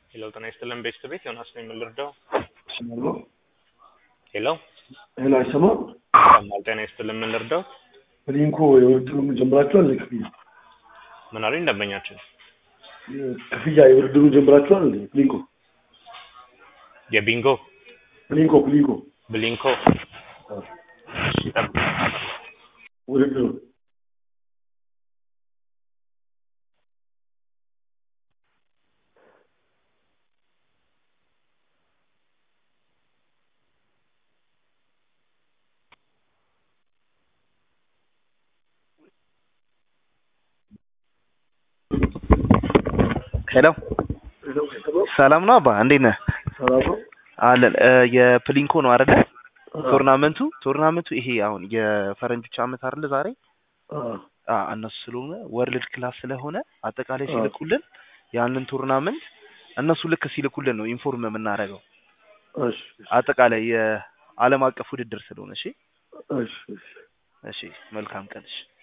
ሄሎ ጤና ይስጥልን ቤስት ቤት ዮናስ ነኝ ምን ልርዳው ይሰማሉ? ሄሎ ሄሎ አይሰማም? ይሰማል ጤና ይስጥልን ምን ልርዳው ፕሊንኮ የውድድሩን ጀምራችኋል? ክፍያ ምን አሉኝ ደንበኛችን ክፍያ የውድድሩን ጀምራችኋል? እንዴ ፕሊንኮ የቢንጎ ፕሊንኮ ፕሊንኮ ብሊንኮ እሺ ጠብቅ ውድድሩ ሄሎ ሄሎ አይሰማም? ሰላም ነው አባ እንዴት ነህ? ሰላም ነው? አለን እ የፕሊንኮ ነው አይደለ? አ- ቶርናመንቱ ቶርናመንቱ ይሄ አሁን የፈረንጆች አመት አይደለ ዛሬ አ- አ እነሱ ስለሆነ ወርልድ ክላስ ስለሆነ አጠቃላይ አ። ሲልኩልን ያንን ቶርናመንት እነሱ ልክ ሲልኩልን ነው ኢንፎርም የምናደርገው እሺ አጠቃላይ የዓለም አቀፍ ውድድር ስለሆነ እሺ እሺ እሺ እሺ መልካም ቀን እሺ